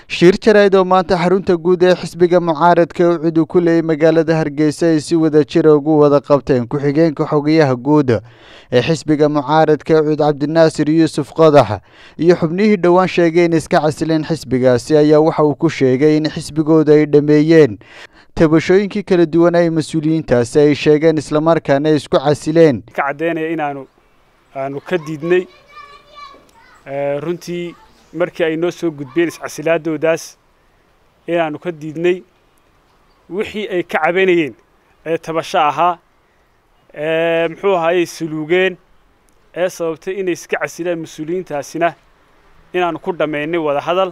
shir jarayd oo maanta xarunta guud ee xisbiga mucaaradka ucid uu ku leeyay magaalada hargeysa ay si wada jira ugu wada qabteen ku-xigeenka xogayaha guud ee xisbiga mucaaradka ucid cabdinaasir yuusuf qodax iyo xubnihii dhowaan sheegay in iska casileen xisbigaasi ayaa waxa uu ku sheegay in xisbigooda ay dhameeyeen tabashooyinkii kala duwan ay mas-uuliyiintaasi ay sheegeen islamarkaana ay isku casileen ka caddeynaya inaanu aanu ka diidnay runtii markii ay noo soo gudbeen iscasilaadoodaas inaanu ka diidnay wixii ay ka cabanayeen ee tabasho ahaa ee muxuu ahaayey suluugeen ee sababtay inay iska casilaan mas-uuliyiintaasina inaanu ku dhammaynay wada hadal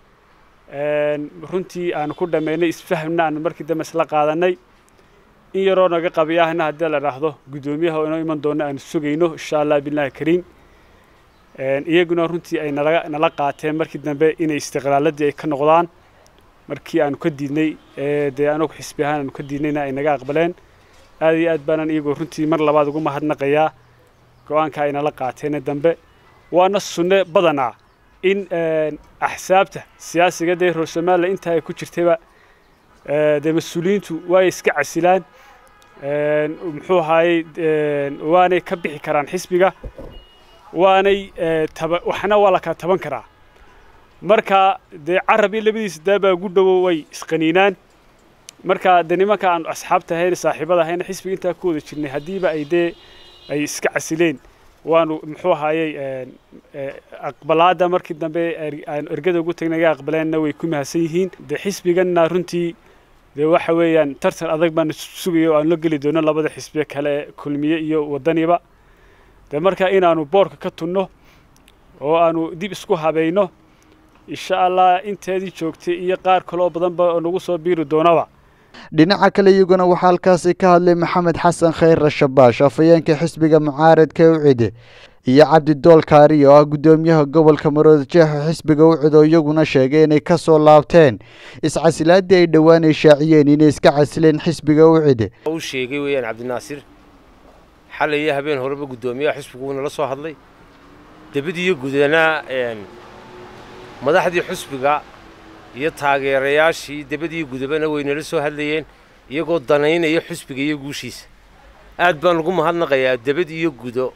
runtii aanu ku dhammaynay isfahmna aanu markii dambe isla qaadanay in yaroo naga qabiyaahna haddii la dhaahdo guddoomiyaha oo inoo iman doona aanu sugayno insha allah billahi kariim iyaguna runtii ay nala nala qaateen markii dambe inay istiqlaaladii ay ka noqdaan markii aanu ka diidnay dee anagu xisbi ahaan aanu ka diidnayna ay naga aqbaleen aad iyo aad baanan iyagoo runtii mar labaad ugu mahadnaqayaa go-aanka ay nala qaateene dambe waana sunne badanaa in axsaabta siyaasiga dee reer somalilan intaa ay ku jirtayba dee mas-uuliyiintu waay iska casilaan muxuu ahaayey waanay ka bixi karaan xisbiga waanay taba waxna waa la kala taban karaa marka dee carab iyo labadiisa daabaa ugu dhowo way isqaniinaan marka dee nimanka aanu asxaabta ahayn saaxiibada ahayna xisbiga intaa ku wada jirnay haddiiba ay dee ay iska casileen waanu muxuu ahaayey aqbalaadda markii dambe aanu ergada ugu tagnay naga aqbaleenna way ku mahadsan yihiin dee xisbiganna runtii dee waxa weeyaan tartan adag baanu sugaya oo aanu la geli doono labada xisbiye kale kulmiye iyo wadaniba dee marka inaanu boorka ka tunno oo aanu dib isku habayno insha allah inteedii joogtay iyo qaar kale oo badanba oo nagu soo biiri doonaba dhinaca kale iyaguna waxaa halkaasi ka hadlay maxamed xasan khayr rashabaash afhayeenka xisbiga mucaaradka ucid iyo cabdidool kaari oo ah guddoomiyaha gobolka maroodi jeexo xisbiga ucid oo iyaguna sheegay inay ka soo laabteen iscasilaadii ay dhowaan ay shaaciyeen inay iska casileen xisbiga ucid u sheegay weeyaan cabdinaasir xalay iyo habeen horeba guddoomiyaha xisbigu nala soo hadlay debadiiyo gudana madaxdii xusbiga iyo taageerayaashii debadii gudabana way nala soo hadlayeen iyagoo danaynaya xusbiga iyo guushiisa aad baan ugu mahadnaqayaa debad iyo gudo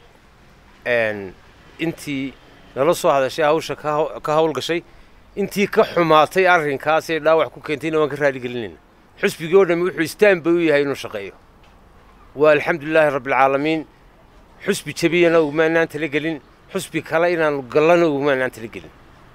intii nala soo hadashay hawsha ka hawlgashay intii ka xumaatay arrinkaasee dhaawac ku keentayna waan ka raaligelinayna xusbigii oo dhammi wuxuu istaan bay u yahay inuu shaqeeyo waa alxamdulilaahi rabbilcaalamiin xusbi jebiyana ugumaanaan talagelin xusbi kale inaanu gallana ugumaanaan talagelin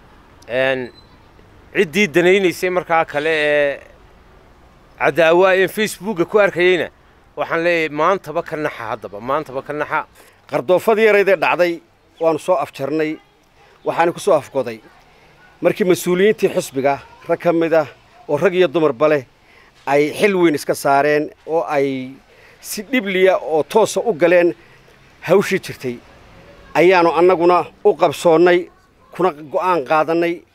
ciddii danaynaysay markaa kale ee cadaawa een facebooka ku arkayeyna waxaan leeyahay maantaba ka naxa haddaba maantaba ka naxa qardoofadii yaraydee dhacday waanu soo afjarnay waxaana ku soo afgoday markii mas-uuliyiintii xusbiga rag ka mid ah oo rag iyo dumarba leh ay xil weyn iska saareen oo ay si dhibliya oo toosa u galeen hawshii jirtay ayaannu annaguna u qabsoonnay kuna go'aan qaadannay